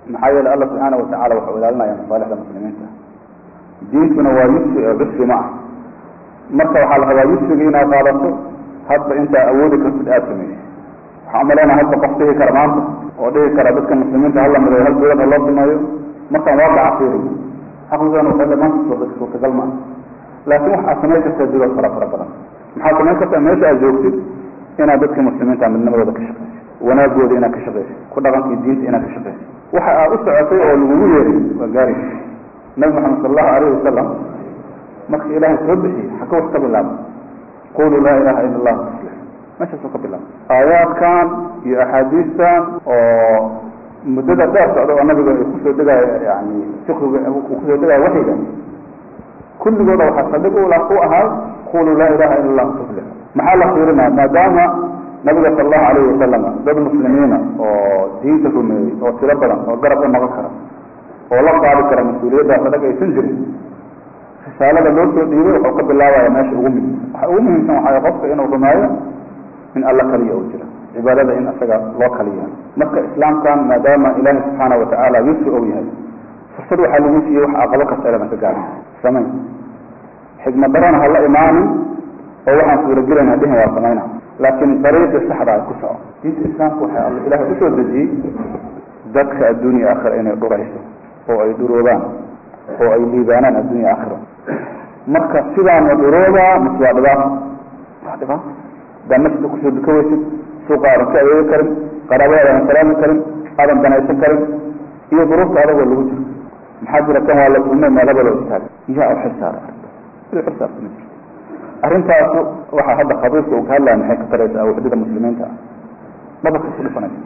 maxaa yeele alla subxaana watacala waxau ilaalinaya masaalixda muslimiinta diintuna waa yusri oo cusri ma ah marka waxaa la rabaa yusriga inaad qaadato hadba intaa awoodi kartid aada samaysa waxaa umalaynaa hadda qof dhihi kara maanta oo dhihi kara dadka muslimiinta hala midayo hal dowlad ha loo sameeyo markaan waaqaca fiiriyo xaqiiqan waxay dhamaanta soo suurtagal ma ah laakiin waxaad samayn kartaa dulood fara fara badan maxaad samayn kartaa meesha aad joogtid inaad dadka muslimiinta midnimadooda ka shaqayso wanaagooda inaad ka shaqayso ku dhaqankii diinta inaad ka shaqayso waxa aad u socotay oo lagugu yeeray waa gaari nabi maxamed sala allahu alayhi wasalam marka ilaahay soo bixiyey xaka wax ka bilaaba qulu laa ilaha ila allah tuslix meeshaasoo ka bilaaba aayaadkan iyo axaadiistan oo muddada dheer socda oo nabiga ay kusoo degaayo yani fikriga uu kusoo degaayo waxyiga kulligooda waxaa saldhig u u ahaa qulu laa ilaha ila allah tuflix maxaa la fiirinaya maadaama nabiga sala allahu alayhi wasalam dad muslimiina oo diinta rumeeyey oo tiro badan oo garab u noqon kara oo la qaadi kara mas-uuliyaddaas adag aysan jirin risaalada loo soo dhiibay waxau ka bilaabaya meesha ugu muhim waxa ugu muhiimsan waxaa qofka inuu rumeeyo in alla kaliya uu jira cibaadada in isaga loo kaliya marka islaamkan maadaama ilaahi subxaana watacaala yusri ou yahay fursad waxaa lagu siiyey wax aqabo kasta iladan ka gaarin samayn xigmad darana ha la imaanin oo waxaan suuragelayna dhihin waa samayna laakiin dariiqii saxda ay ku soco diinta islaamka waxay alla ilaahay usoo dejiyey dadka adduunya aakhira inay dhurayso oo ay dhuroobaan oo ay liibaanaan addunya aakhira marka sidaana dhuroobaa mise waa dhibaato waa dhibaato hadaan masjidka kusoo duka weysid suuqa aadan ka adeegi karin qaraabada aadan salaami karin aadan danaysan karin iyo duruufta adagoo lagu jiro maxaa jira kan waa la kulmay meel habal oo istaagay yaa u xilsaaray arrinta xilsaarta ma jirto arrintaasu waxaa hadda khabiirka uu ka hadlaya maxay ka taraysaa waxdada muslimiinta ah dhabarka ku dhufanaysa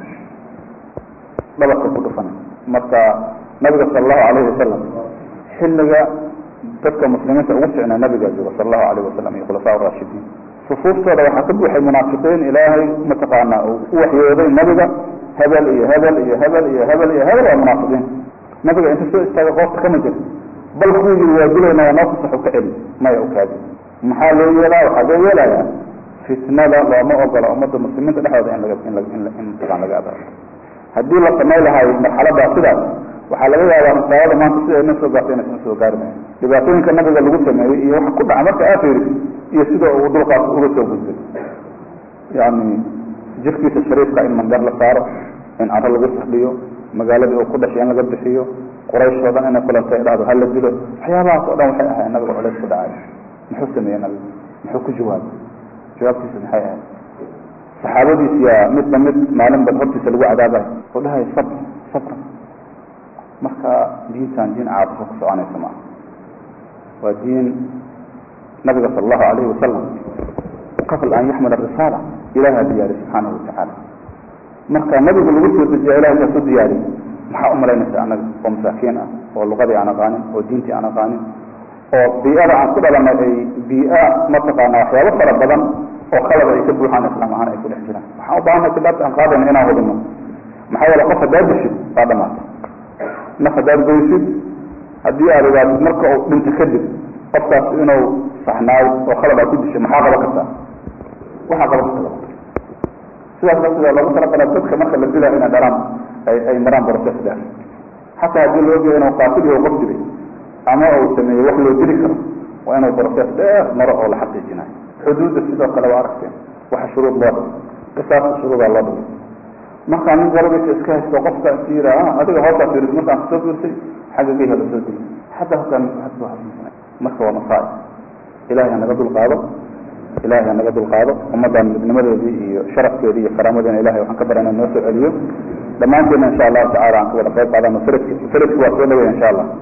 dhabarka ku dhufanaysa marka nabiga sala allahu alayhi wasalam xilliga dadka muslimiinta ugu ficnaa nabiga jiro sala allahu alayhi wasalam iyo khulafaa raashidiin sufuuftooda waxaa ka buuxay munaafiqiin ilaahay mataqaanaa uu u waxyooday nabiga hebel iyo hebel iyo hebel iyo hebel iyo hebel waa munaafiqiin nabiga inta soo istaagay qoofta kama jira bal kuwii yiri waa dilayna waa noo fasax u ka celi maya u kaadi maxaa loo yeelaa waxaa loo yeelayaa fitnada looma ogola ummadda muslimiinta dhexdooda in laga in la in in mataqaan laga adaao haddii la samay lahaayo marxaladaa sidaas waxaa laga yaabaa risaalada maanta sida ina soo gaartay inaysan soo gaari mayan dhibaatooyinka nabiga lagu sameeyey iyo waxa ku dhaca marka aad fiirisid iyo sida uu dulqaas uga soo gudbay yani jirkiisa shariifka in mangar la saaro in caro lagu firdhiyo magaaladii uu ku dhashay in laga bixiyo quraysh oo dhan inay kulantay ay dhahdo hala dilo waxyaabahaas oo dhan waxay ahayd nabiga culays ku dhacay muxuu sameeyey nabiga muxuu ku jawaabay jawaabtiisa maxay ahayd saxaabadiis yaa midba mid maalin bad hortiisa lagu cadaabay oo dhahay sabr sabra marka diintan diin caabisa ku soconaysa maaha waa diin nabiga sala allahu alayhi wasalam qabl an yaxmil arisaala ilaha diyaari subxaanahu watacaala marka nabigu lagu soo dejiya ilahay saa soo diyaariy maxaa umalaynaysa anaga oo masaakiin ah oo luqadii aan aqaanin oo diintii aan aqaanin oo bii'ada aan ku dhalanay ay bii'a mataqaana waxyaabo fara badan oo qalaba ay ka buuxaan islaam ahaan ay ku dhex jiraan waxaan u baahanay kidaabta aan qaadayna inaan hubino maxaa yeele qof haddaad dishid waa dhamaatay naf haddaad goysid haddii aad ogaatid marka uu dhinto kadib qofkaas inuu saxnaayo oo khalad aad ku dishay maxaa qaban kartaa waxaa qaban karta sidaas darteeda loogu talagala dadka marka la dilayo inay dharaan ay ay maraan process dheer xataa haddii loo geeyo inuu qaatil yaho qof dilay ama uu sameeyey wax loo dili karo waa inuu process dheer maro oo la xaqiijinayo xuduudda sidoo kale waa aragteen waxa shuruud loo dhigay qisaasta shuruudaa loo dhigay markaa nin garabaysa iska haysto qofka is yira adiga hoosaa fiiris markaan kusoo fiirsay xagga geyha la soo dili hadda halkaan marka waa masaa'ib ilahay hanaga dulqaado ilahay hanaga dulqaado ummaddan midnimadeedii iyo sharafkeedii iyo karaamadeena ilahay waxaan ka barana noo soo celiyo dhammaanteedna insha allahu tacala aan ka wada qayb qaadano feledki feledki waa soo dhawaya insha allah